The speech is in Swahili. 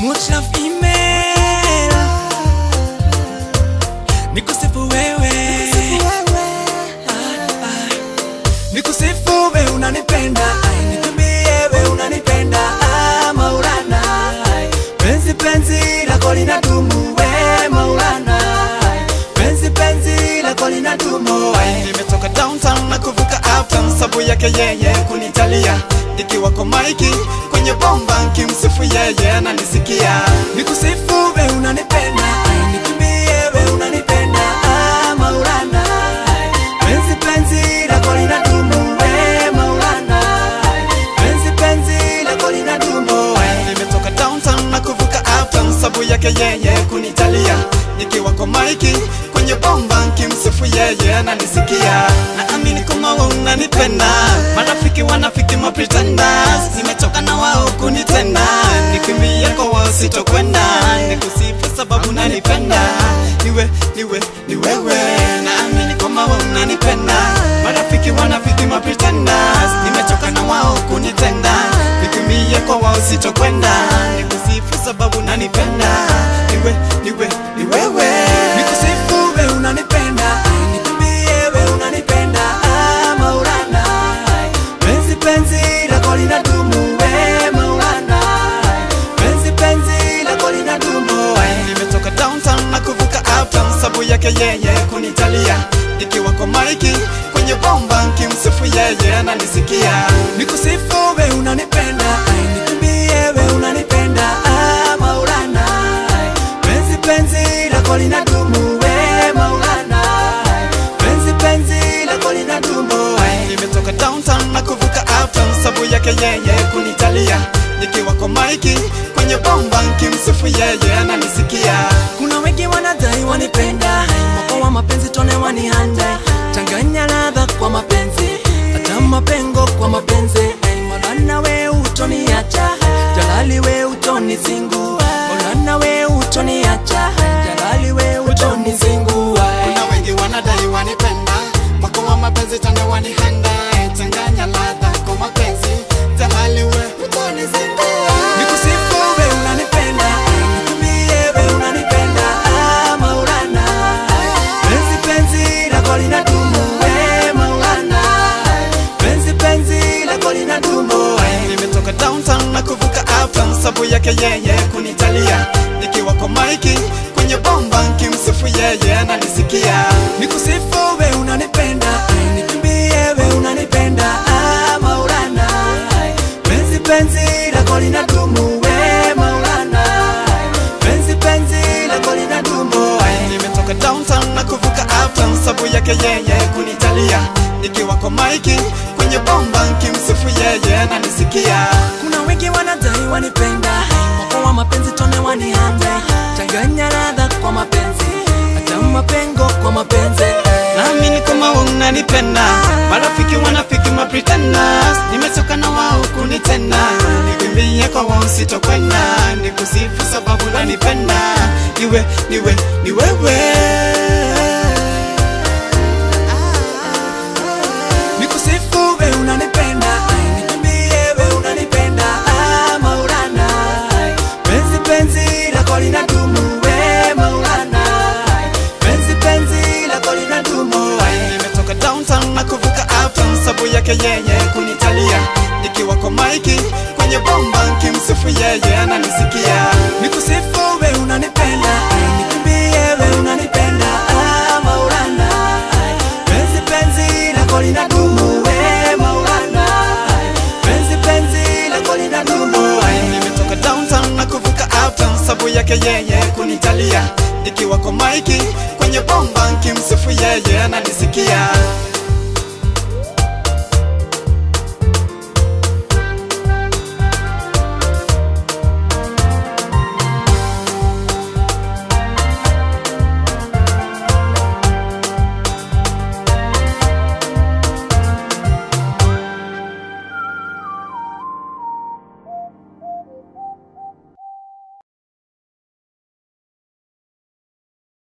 Mutlaf email nikusifu wewe Ah, ah. nikusifu we unanipenda Ai, nikimbie we unanipenda Ah, Maulana Ai, penzi penzi lako linadumu we Maulana Ai, penzi penzi lako linadumu Ai, nimetoka downtown na kuvuka uptown sabu yake yeye kunitalia nikiwa kwa maiki kwenye bomba nkimsifu yeye ananisikia nikusifu we unanipenda Ai, nikimbie we unanipenda Ah, Maulana Ai, penzi penzi lako linadumu we Maulana Ai, penzi penzi lako linadumu Ai, nimetoka downtown na kuvuka uptown sabu yake yeye kunitalia nikiwa kwa maiki kwenye bomba nkimsifu yeye ananisikia naamini kama wewe unanipenda marafiki wanafiki mapretenders nimechoka na wao kunitenda nikimbie kwa wao sitokwenda nikusifu sababu nanipenda niwe niwe ni wewe naamini kama wewe unanipenda marafiki wanafiki mapretenders nimechoka na wao kunitenda nikimbie kwa wao sitokwenda nikusifu sababu nanipenda niwe niwe ni wewe nikusifu we unanipenda Ai, nikimbie we unanipenda Ah, Maulana Ai, penzi penzi lako linadumu we Maulana Ai, penzi penzi lako linadumu Ai, nimetoka downtown na kuvuka uptown sabu yake yeye kunitalia nikiwa kwa maiki kwenye bomba nkimsifu yeye ananisikia nikusifu we unanipenda Ai, nikimbie we unanipenda Ah, Maulana Ai, penzi penzi lako linadumu we Maulana Ai, penzi penzi lako linadumu Ai, nimetoka downtown na kuvuka uptown sabu yake yeye kunitalia nikiwa kwa maiki kwenye bomba nkimsifu yeye ananisikia kuna wengi wanadai wanipenda mwako wa mapenzi tone wanihanda changanya ladha kwa mapenzi hata mapengo kwa mapenzi Hey, Maulana we utoniacha jalali we utonizingu Maulana we utoniacha jalali we utonizingua kuna wengi wanadai wanipenda mwako wa mapenzi tena wanihanda changanya ladha kwa mapenzi tahali we utonizingua nikusifu we unanipenda nikimbie we unanipenda Ah, Maulana penzi penzi lako linadumu we Maulana penzi penzi lako linadumu nimetoka downtown na kuvuka uptown sabu yake yeye kunitalia nikiwa kwa maiki kwenye bomba nkimsifu yeye ananisikia nikusifu we unanipenda nikimbie we unanipenda Ah, Maulana penzi penzi lako linadumu we Maulana penzi penzi lako linadumu nimetoka downtown na kuvuka uptown sabu yake yeye kunitalia nikiwa kwa maiki kwenye bomba nkimsifu yeye ananisikia kuna wengi wanadai wanipenda mwako wa mapenzi tone wanihanda changanya ladha kwa mapenzi hata mapengo kwa mapenzi naamini kama wewe unanipenda marafiki wanafiki mapretenders nimechoka na wao kunitenda nikimbie kwa wao sitokwenda nikusifu sababu nanipenda niwe niwe ni wewe nikusifu we unanipenda nikimbie we unanipenda Ah, Maulana penzi penzi lako linadumu we Maulana penzi penzi lako linadumu nimetoka downtown na kuvuka uptown sabu yake yeye kunitalia nikiwa kwa maiki kwenye bomba nkimsifu yeye ananisikia nikusifu we unanipenda nikimbie we unanipenda Ah, Maulana penzi penzi lako linadumu we Maulana penzi penzi lako linadumu nimetoka downtown na kuvuka uptown sabu yake yeye kunitalia nikiwa kwa maiki kwenye bomba nkimsifu yeye ananisikia